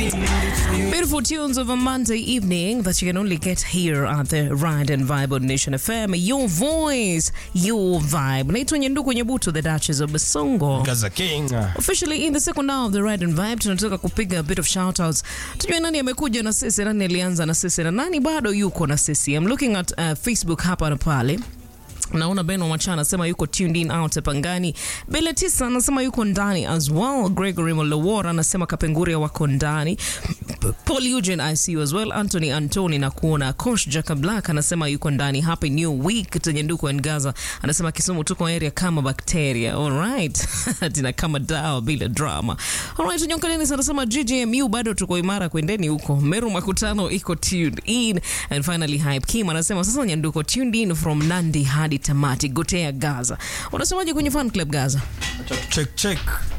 Beautiful tunes of a Monday evening that you can only get here at the Ride and Vibe on Nation FM. Your voice, your vibe. Naitwa Nyanduku Nyabuto, the Duchess of Basongo. Gaza King. Officially in the second hour of the Ride and Vibe, tunataka kupiga a bit of shout outs. Tujue nani amekuja na sisi, nani alianza na sisi na nani bado yuko na sisi. I'm looking at uh, Facebook hapa na pale naona Ben Wamacha anasema yuko tuned in out Pangani. Bele Tisa anasema yuko ndani as well. Gregory Molowora anasema Kapenguria wako ndani. Paul Eugene I see you as well. Anthony Antoni na kuona. Coach Jacob Black anasema yuko ndani. Happy new week tenye nduku and Gaza anasema Kisumu tuko area kama bakteria. All right. Tina kama dawa bila drama. All right, Nyonkaleni anasema GGMU bado tuko imara, kwendeni huko. Meru Makutano iko tuned in. And finally Hype Kim anasema sasa Nyanduko tuned in from Nandi hadi tamati gotea Gaza. Unasemaje kwenye fan club Gaza? Check check.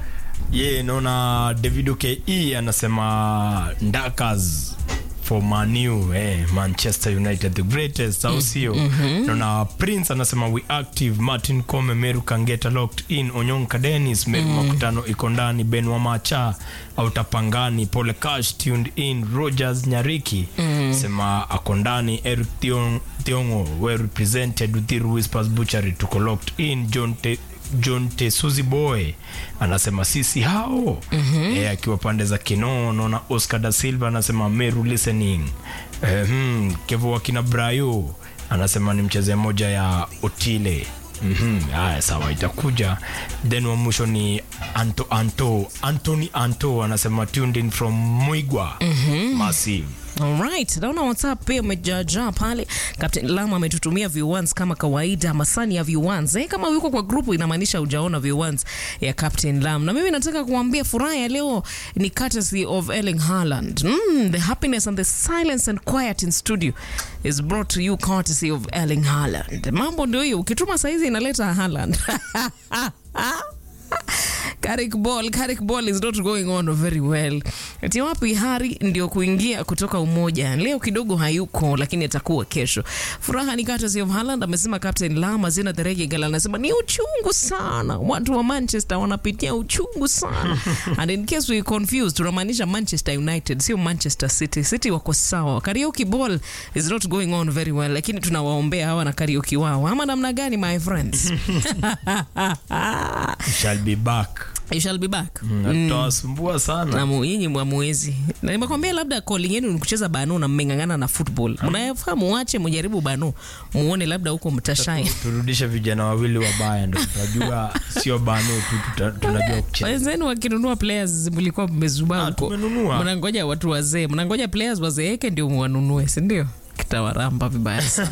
Ye naona Davido KE anasema ndakas for Manu eh, Manchester United the greatest au sio? Naona Prince anasema we active Martin Kome Meru Kangeta locked in Onyonka Dennis Meru Makutano iko ndani Ben Wamacha Autapangani Pole Cash tuned in Rogers Nyariki sema ako ndani Eric Thiong, Thiongo well represented Uthiru Whispers Butchery tuko locked in John Te, John Tesuzi Boy anasema sisi hao mm-hmm. akiwa pande za Kinoo. Naona Oscar da Silva anasema Meru listening. Eh, hmm, Kevo wakina Brayo anasema ni mchezea moja ya Otile. Mhm, haya sawa, itakuja. Then wa mwisho ni Anto Anto Anthony Anto anasema tuned in from Mwigwa Massive. Alright, naona WhatsApp pia umejaajaa pale. Captain Lama ametutumia viewans kama kawaida, masani ya viewans. Eh, kama yuko kwa grupu inamaanisha hujaona viewans ya Captain Lam. Na mimi nataka kuambia furaha ya leo ni courtesy of Erling Haaland. Mm, the happiness and the silence and quiet in studio is brought to you courtesy of Erling Haaland. Mambo ndio hiyo, ukituma saizi inaleta Haaland. Carrick ball, Carrick ball is not going on very well. Ati wapi Hari ndio kuingia kutoka umoja. Leo kidogo hayuko lakini atakuwa kesho. Furaha ni kata of Haaland amesema Captain Lama Zena Derege Gala anasema ni uchungu sana. Watu wa Manchester wanapitia uchungu sana. And in case we confused tunamaanisha Manchester United sio Manchester City. City wako sawa. Karaoke ball is not going on very well lakini tunawaombea hawa na karaoke wao. Ama namna gani my friends? Shall be back. You shall be back. Na tutawasumbua sana. na mu- nyinyi mwamuwezi na nimekwambia labda calling yenu ni kucheza bano na mmeng'ang'ana na football mnayafaa muache mujaribu bano muone labda huko mtashine turudishe vijana wawili wabaya ndo tunajua sio bano tu tuta- tunajua kucheza wenzenu wakinunua players mlikuwa mmezubaa Ah, huko tumenunua. mnangoja watu wazee mnangoja players wazeeke ndio mwanunue sindio kitawaramba vibaya sana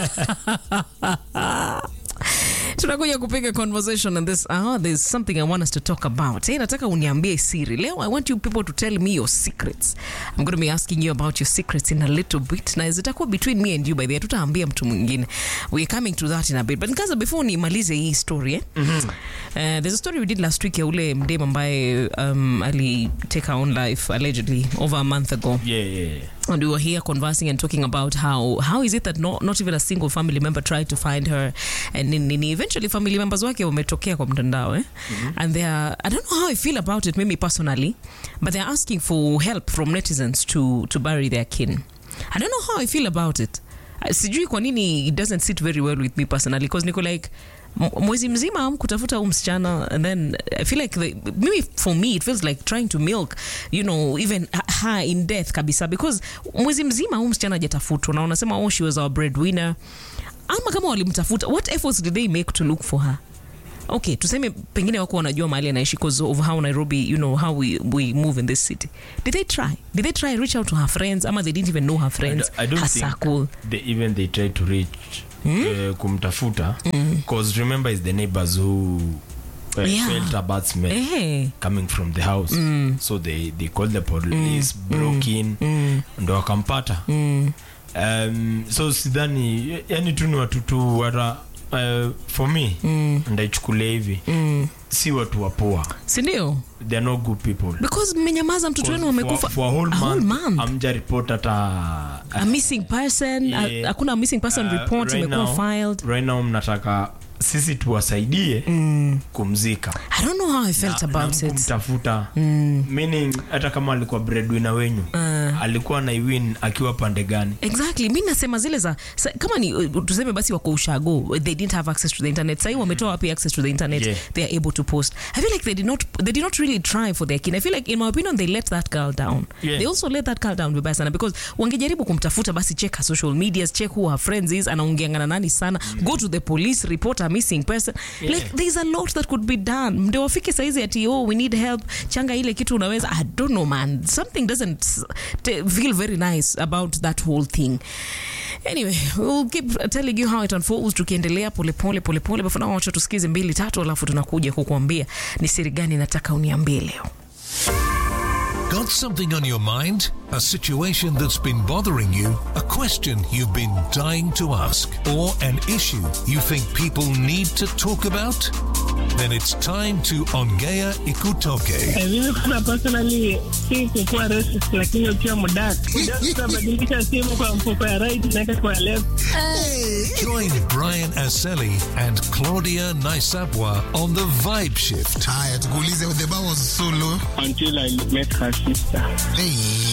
tunakuja kupiga conversation in this hour there's something i want us to talk about hey, nataka uniambie siri leo i want you people to tell me your secrets i'm going to be asking you about your secrets in a little bit na zitakuwa between me and you by the way tutaambia mtu mwingine we're coming to that in a bit but nkaza before nimalize hii story eh? uh, there's a story we did last week ya ule mdem ambaye um, ali take her own life allegedly over a month ago yeah, yeah. and we were here conversing and talking about how how is it that not, not even a single family member tried to find her and nini, nini. eventually family members wake wametokea kwa mtandao eh? and they are i don't know how i feel about it maybe personally but they're asking for help from netizens to to bury their kin i don't know how i feel about it Uh, sijui kwa nini it doesn't sit very well with me personally because niko like m- mwezi mzima am kutafuta huu msichana and then i feel like the, maybe for me it feels like trying to milk you know even her in death kabisa because mwezi mzima huu msichana hajatafutwa na unasema oh she was our breadwinner ama kama walimtafuta what efforts did they make to look for her okay tuseme pengine wako wanajua mahali anaishi because of how nairobi you know how we, we move in this city did they try did they try reach out to her friends ama they didn't even know her I, friends d- I don't her think circle they, even they try to reach eh, kumtafuta because remember is the neighbors who uh, Yeah. felt a bad smell eh coming from the house so they, they called the police broke in ndo wakampata um, so sidhani yani tu ni watu tu wara uh, for me ndaichukulia hivi si watu wapoa sindio they are not good people because mmenyamaza mtoto wenu For- amekufa for a whole a whole month, month. amja report hata a missing person a- Yeah. hakuna missing person Uh, report right imekuwa now- filed right now mnataka sisi tuwasaidie kumzika I don't know how I felt Na- about na it. kumtafuta meaning hata kama alikuwa breadwinner wenyu alikuwa na iwin akiwa pande gani exactly mi nasema zile za sa, kama ni uh, tuseme basi wako ushago they didn't have access to the internet sahii wametoa wapi access to the internet Yeah. they are able to post i feel like they did not they did not really try for their kin i feel like in my opinion they let that girl down Yeah. they also let that girl down vibaya sana because wangejaribu kumtafuta basi check her social medias check who her friends is anaongeanga na nani sana go to the police report a missing person Yeah. like there's a lot that could be done ndio wafike saizi ati oh we need help changa ile kitu unaweza i don't know man something doesn't s- t- feel very nice about that whole thing anyway we'll keep telling you how it unfolds tukiendelea polepole polepole but for now wacha tusikize mbili tatu alafu tunakuja kukuambia ni siri gani nataka uniambie leo Got something on your mind? A situation that's been bothering you? A question you've been dying to ask? Or an issue you think people need to talk about? Then it's time to Ongea Ikutoke. mimi kuna personally si kukuwa racist lakini ukiwa mudak utabadilisha simu kwa mfuko ya right naeka kwa ya left Join Brian Aseli and Claudia Naisabwa on the Vibe Shift. haya tukuulize the bar was so low until I met her sister. hey.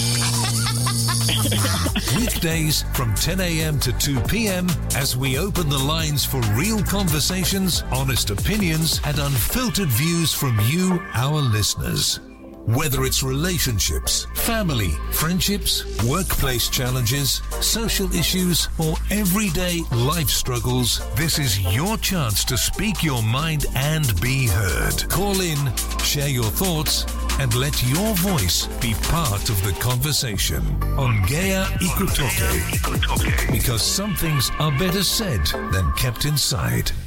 Weekdays from 10 a.m. to 2 p.m. as we open the lines for real conversations, honest opinions, and unfiltered views from you, our listeners. Whether it's relationships, family, friendships, workplace challenges, social issues, or everyday life struggles, this is your chance to speak your mind and be heard. Call in, share your thoughts, and let your voice be part of the conversation on Gaia Ikutoke. Because some things are better said than kept inside.